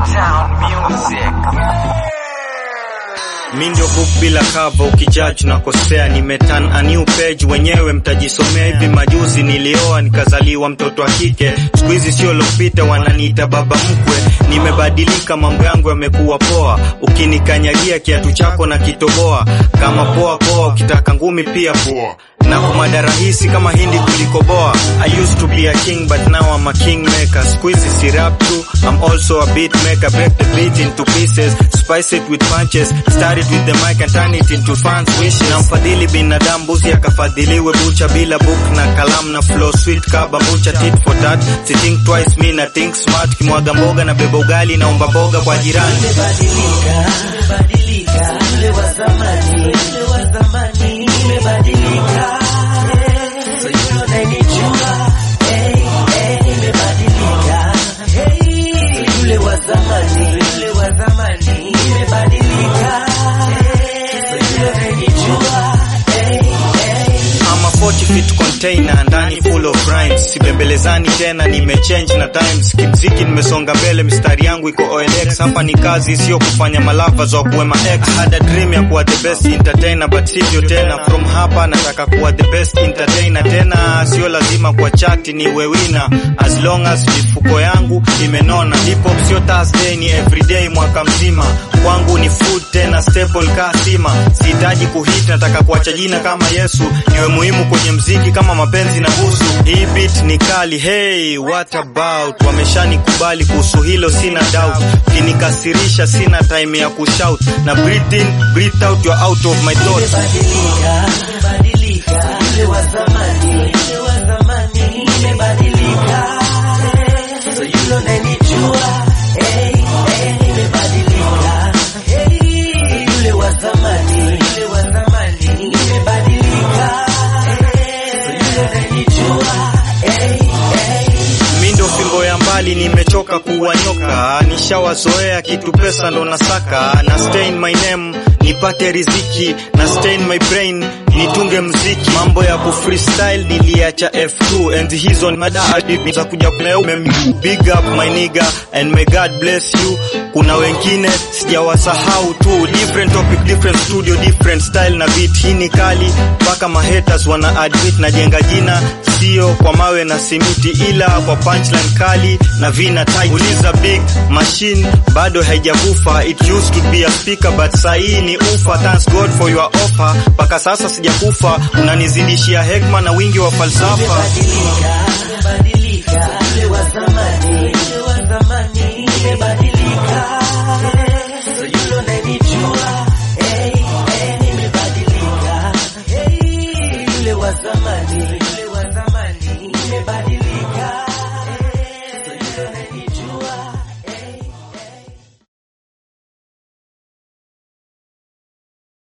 Motown Music. Mi ndio book bila cover, ukijudge nakosea. Nimeturn a new page, wenyewe mtajisomea. Hivi majuzi nilioa nikazaliwa mtoto wa kike, siku hizi sio lopita, wananiita baba mkwe. Nimebadilika, mambo yangu yamekuwa poa, ukinikanyagia kiatu chako na kitoboa kama poa poa, ukitaka ngumi pia poa na kumada rahisi kama hindi kuliko boa. I used to be a king but now I'm a king maker. Siku hizi si rap tu, I'm also a beat maker. Break the beat into pieces, spice it with punches. Start it with the mic and turn it into fans wishes. Na mfadhili binadamu buzi akafadhiliwe bucha bila book na kalamu na flow sweet kaba bucha tit for tat. Si think twice me na think smart. Kimwaga mboga na beba ugali naomba boga kwa jirani. Nimebadilika, nimebadilika, yule wa zamani, yule wa zamani, nimebadilika. So yule unanijua, hey, hey, nimebadilika. Hey, so yule wa zamani, yule wa zamani, nimebadilika. So yule unanijua, hey, hey. I'm a 40 feet container ndani full of rhymes, sibembelezani tena, nimechange na times. Kimziki nimesonga mbele, mistari yangu iko OLX. Hapa ni kazi, sio kufanya malava za kuwema X. I had a dream ya kuwa the best entertainer, but sivyo tena. From hapa nataka kuwa the best entertainer tena, sio lazima kwa chati niwe winner, as long as mifuko yangu imenona. Hip hop sio Thursday, ni everyday mwaka mzima. Kwangu ni food tena staple ka sima. Sihitaji kuhit, nataka kuacha jina kama Yesu, niwe muhimu kwenye mziki kama mapenzi na busu. Hii beat ni kali, hey what about? Wameshanikubali kuhusu hilo, sina doubt. Ukinikasirisha sina time ya kushout, na breathe in, breathe out, you're out of my thoughts. Nimebadilika, nimebadilika, yule wa zamani, yule wa zamani, nimebadilika. So yule unanijua, hey, hey, nimebadilika. Hey, yule wa zamani, yule wa zamani, nimebadilika. So yule unanijua, hey, hey. Mi ndo fimbo ya mbali, nimechoka kuwa nyoka, nishawazoea kitu pesa ndo nasaka, na stain my name nipate riziki, na stain my brain nitunge mziki. Mambo ya ku freestyle niliacha F2, enzi hizo ni mada hadi za kuja kumeume. Big up my nigga and may God bless you. Kuna wengine sijawasahau tu, different topic, different studio, different style na beat. Hii ni kali mpaka mahaters wana admit, najenga jina sio kwa mawe na simiti, ila kwa punchline kali na vina tight. Uliza big machine bado haijakufa, it used to be a speaker but sahii ni ufa. Thanks God for your offer, mpaka sasa sijakufa, unanizidishia hekma na wingi wa falsafa. Nimebadilika,